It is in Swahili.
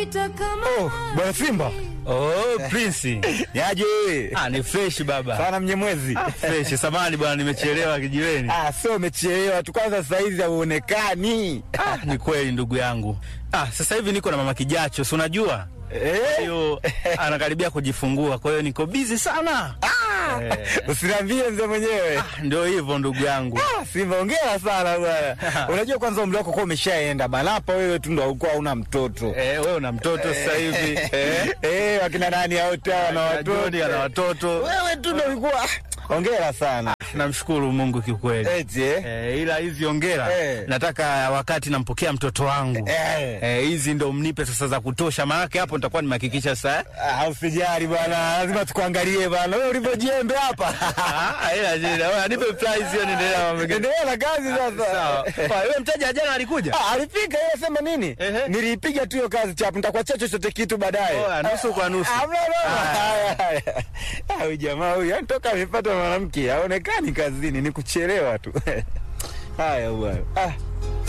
Oh, bwana Simba. Oh, Prince. Yaje wewe? Ah, ni fresh baba. Sana mnyemwezi. Ah, fresh. Samahani bwana nimechelewa kijiweni. Ah, sio umechelewa tu kwanza saa hizi hauonekani. Ah, ni kweli ndugu yangu. Ah, sasa hivi niko na mama Kijacho, si unajua? Eh? Hiyo anakaribia kujifungua, kwa hiyo niko busy sana. Ah, Usiniambie mzee mwenyewe. Ah, ndio hivyo ndugu yangu. Ah, Simba hongera sana bwana. Unajua kwanza umri wako kwa umeshaenda bana. Hapa wewe tu ndo haukuwa una mtoto. Eh, wewe una mtoto sasa hivi. Eh? Eh, wakina nani hao tao na watoto. Joni ana watoto. Wewe tu ndo ulikuwa. Hongera sana. Namshukuru Mungu kiukweli. Eti eh? Eh, ila hizi ongera Eh. nataka wakati nampokea mtoto wangu Eh. eh, hizi ndo mnipe sasa za kutosha, maanake hapo nitakuwa nimehakikisha sasa Ah, usijali bwana, lazima tukuangalie bwana. Wewe ulivyojembe hapa. Ah, ila jina wewe nipe prize hiyo, niendelea na mambo mengine. Endelea na kazi sasa. Sawa. Kwa wewe mteja jana alikuja? Ah, alifika yeye sema nini? Ehe. Niliipiga tu hiyo kazi chapu, nitakuachia chochote kitu baadaye. Oh, nusu kwa nusu. Ah, bwana, haya, haya. Ah, huyu jamaa huyu yani toka amepata mwanamke haonekani kazini, ni kuchelewa tu. Haya bwana. Ah.